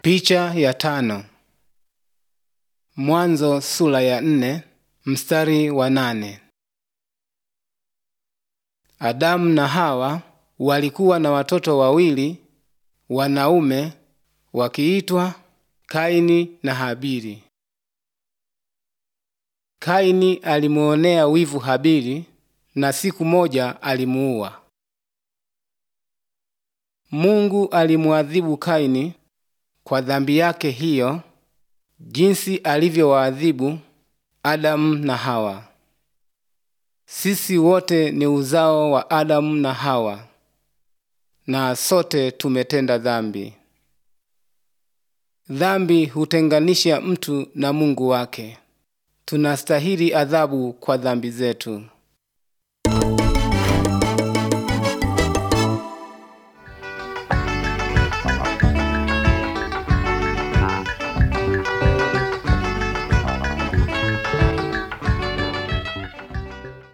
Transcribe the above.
Picha ya tano. Mwanzo sura ya nne mstari wa nane. Adamu na Hawa walikuwa na watoto wawili wanaume wakiitwa Kaini na Habili. Kaini alimuonea wivu Habili na siku moja alimuua. Mungu alimuadhibu Kaini kwa dhambi yake hiyo jinsi alivyowaadhibu Adamu na Hawa. Sisi wote ni uzao wa Adamu na Hawa na sote tumetenda dhambi. Dhambi hutenganisha mtu na Mungu wake. Tunastahili adhabu kwa dhambi zetu.